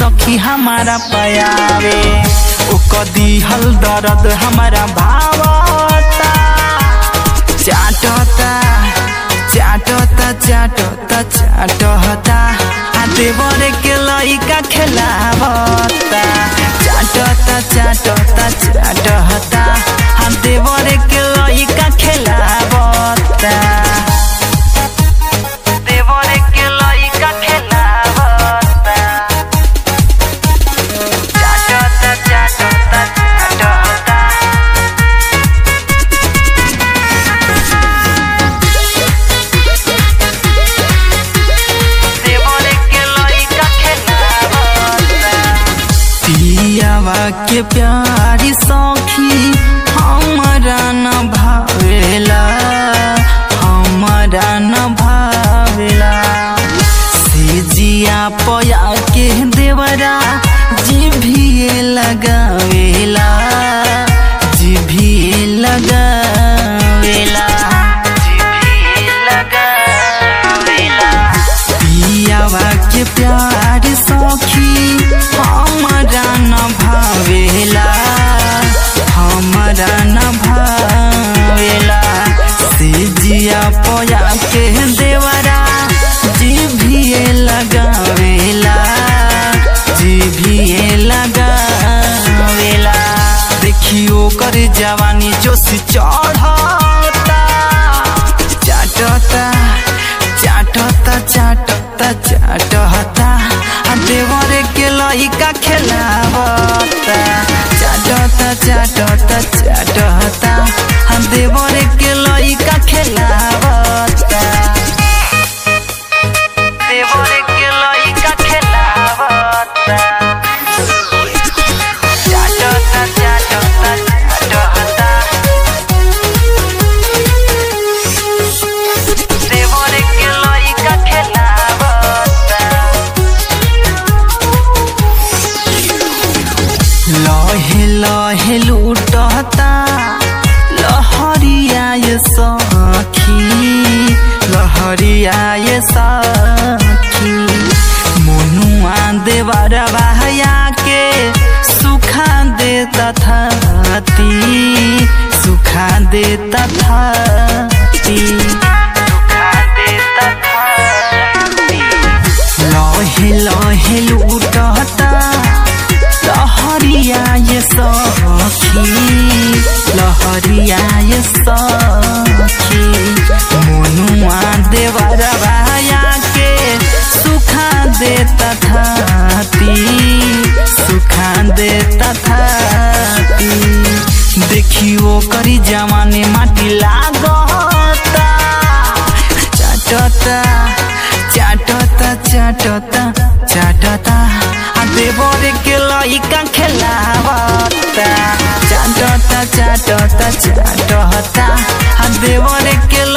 सखी हमारा पयावे ओ कदी हल दर्द हमारा भावता चाटता चाटता चाटता चाटता आ देवर के लइका खेलावता चाटता चाटता चाटता आ देवर के लइका खेलावता देवर के लइका खेलावता चाटता चाटता चाटता देवर के लइका खेलावता पियावा के प्यारी सखी हमारा न भावेला हमारा न भावेला से जिया पया के देवरा जिभिए लगावेला जिभिए लगावेला जिभिए लगावेला पियावा के प्यार सखी हमारा न भावेला हमारा न भावेला से जिया पया के देवरा जिभिए लगावेला जिभिए लगावेला देखियो कर जवानी जोश चढ़ता चाटता चाटता चाटता चाटता आ देवर के लइका खेलावता चाटता चाटता चाटता आ देवर के लइका खेलावता देवर के लइका खेलावता चाटता चाटता चाटता देवर के लइका खेलावता लहे लहे लूटता लहरिया ये सखी लहरिया ये सखी मनुआ देवर बहया के सुखा दे तथाती सुखा दे तथाती सुखा दे तथाती लहे लहे लूटता लहरिया ये सखी लहरिया ये सखी मनुआ देवर बाया के सुखा दे तथाती सुखा दे तथाती देखियो करी जवाने माटी लागता चाटता चाटता चाटता चाटता आ देवर के लइका खेलावता चाटता चाटता चाटता आ देवर के